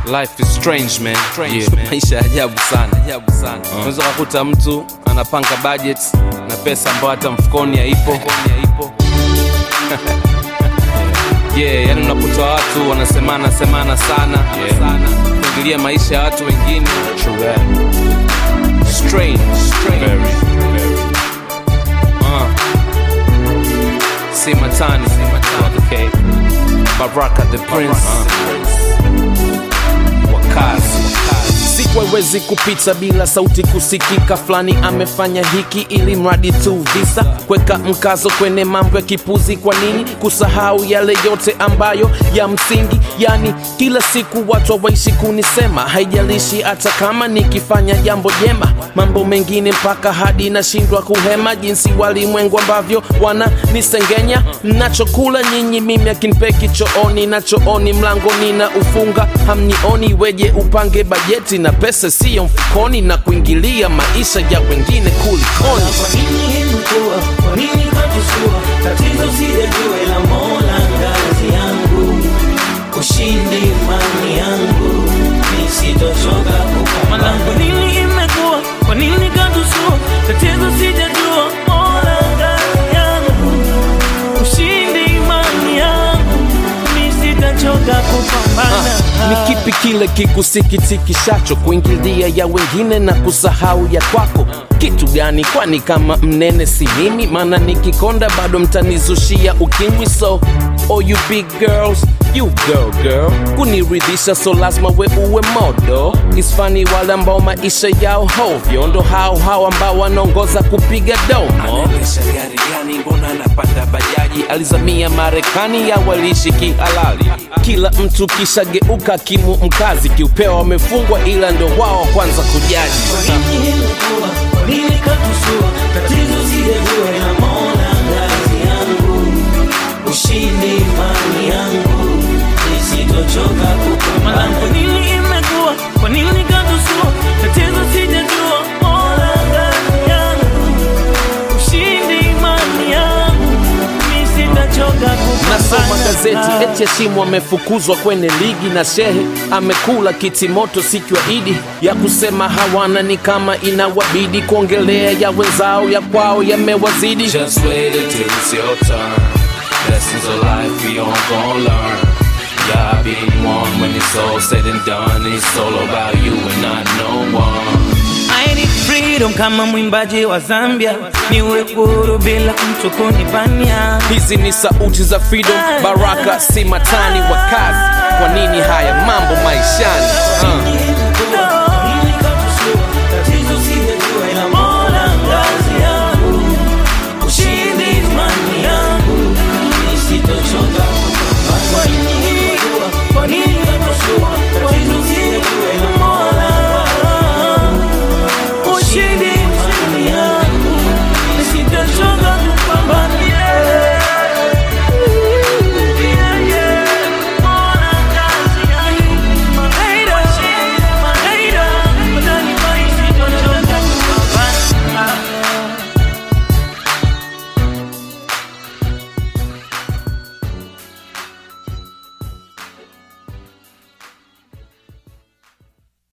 Life is strange man. yeah. Maisha ya ajabu sana, ajabu sana. Unaweza kukuta mtu anapanga budget na pesa ambayo hata mfukoni haipo. yeah, yani unakuta watu wanasemana semana sana sana kuingilia maisha ya watu wengine. Strange, strange. Uh. Si matani, si matani. Okay. Baraka the Prince. Wakazi. siku haiwezi kupita bila sauti kusikika fulani amefanya hiki ili mradi tu visa kweka mkazo kwenye mambo ya kipuzi kwa nini kusahau yale yote ambayo ya msingi yani kila siku watu waishi kunisema haijalishi hata kama nikifanya jambo jema mambo mengine mpaka hadi nashindwa kuhema jinsi walimwengu ambavyo wana nisengenya nachokula nyinyi mimi akinipeki chooni na chooni mlangoni na ufunga hamnioni weje upange bajeti na pesa siyo mfukoni na kuingilia maisha ya wengine kulikoni Kwa nini imekuwa? Kwa nini katusua? Tatizo sijajua ila Mola ngazi yangu, ushindi imani yangu, nisitochoka kupambana. Kwa nini imekuwa? Kwa nini katusua? Tatizo sijajua, Mola ngazi yangu, ushindi imani yangu, mi sitachoka kupambana. ni kipi kile kikusikitikishacho kuingilia ya wengine na kusahau ya kwako kitu gani kwani kama mnene si mimi maana nikikonda bado mtanizushia ukimwi so oh you big girls you girl girl kuniridhisha so lazima we uwe modo isfani wale ambao maisha yao hovyo ndo hao hao ambao wanaongoza kupiga domo anaendesha gari gani mbona anapanda bajaji alizamia marekani ya waliishi kihalali kila mtu kishageuka kimu mkazi kiupewa wamefungwa ila ndo wao kwanza kujaji Kwa nini imekuwa? Kwa nini katusua? Tatizo sijajua ila Mola ngazi yangu, ushindi imani yangu, nisitochoka Mala, kwa kupambana. nini imekuwa? Kwa nini katusua? Tatizo sijajua, Mola ngazi yangu, ushindi imani yangu, mi sitachoka nasoma kupambana. gazeti eti Heshimu amefukuzwa kwenye ligi na Shehe amekula kitimoto siku ya Idi ya kusema hawana ni kama inawabidi kuongelea ya wenzao ya kwao yamewazidi Just wait until it's your turn. Lessons of life we all gon' learn. Yeah, being one when it's all said and done. It's all about you and not no one. I need freedom kama mwimbaji wa Zambia, niwe huru bila mtu kunibania. hizi ni sauti za freedom baraka si matani wa kazi kwa nini haya mambo maishani uh.